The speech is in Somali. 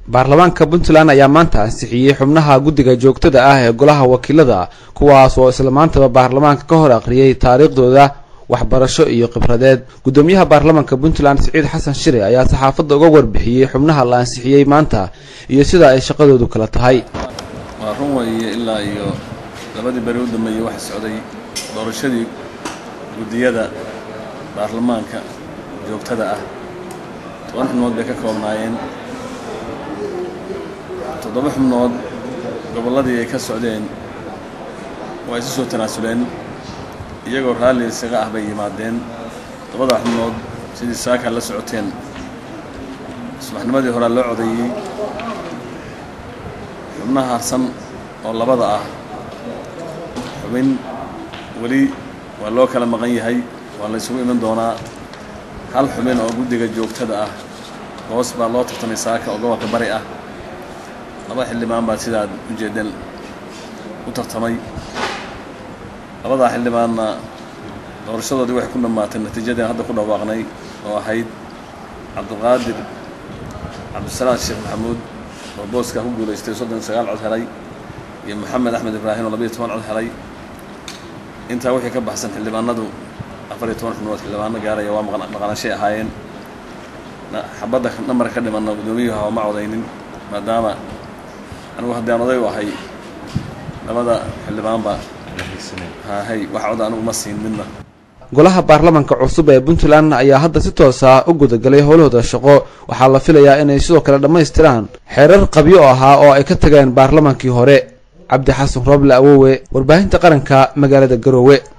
baarlamaanka puntland ayaa maanta ansixiyey xubnaha guddiga joogtada ah ee golaha wakiilada kuwaas oo isla maantaba baarlamaanka ka hor aqriyay taariikhdooda waxbarasho iyo khibradeed guddoomiyaha baarlamaanka puntland siciid xasan shire ayaa saxaafadda uga warbixiyey xubnaha la ansixiyey maanta iyo sida ay shaqadoodu kala tahay waa run weeye ilaa iyo labadii beri u dambeeyey waxa socday doorashadii guddiyada baarlamaanka joogtada ah toban xubnood bay ka koobnaayeen toddoba xubnood gobolladii ay ka socdeen waa isu soo tanaasuleen iyagoo raalli isaga ah bay yimaadeen toddobada xubnood sidii saakaa la socoteen subaxnimadii horaa loo codeeyey xubnaha harsan oo labada ah xubin weli waa loo kala maqan yahay waa la ysugu iman doonaa hal xubin oo guddiga joogtada ah hoos baa loo tartamay saaka oo gobolka bari ah laba xildhibaan baa sidaad ujeedeen u tartamay labadaa xildhibaanna doorashadoodii waxay ku dhammaatay natiijadeen hadda ku dhawaaqnay oo ahayd cabdiqaadir cabdisalaam sheekh maxamuud oo booskaa ku guulaystay soddon sagaal cod helay iyo moxamed axmed ibraahim oo labayo toban cod helay intaa wixii ka baxsan xildhibaanadu afar iyo toban xubnood xildhibaano gaaraya waa maqnaanshay ahaayeen xabadda nambarka ka dhimanna guddoomiyuha oo ma codaynin maadaama anigu haddii aan oday u ahay labada xildhibaanba hahay wax cod anigu ma siin midna golaha baarlamaanka cusub ee puntland ayaa hadda si toosa u gudagalay howlahooda shaqo waxaa la filayaa inay sidoo kale dhammaystiraan xeerar qabyo ahaa oo ay ka tageen baarlamaankii hore cabdi xasan rooble awowe warbaahinta qaranka magaalada garoowe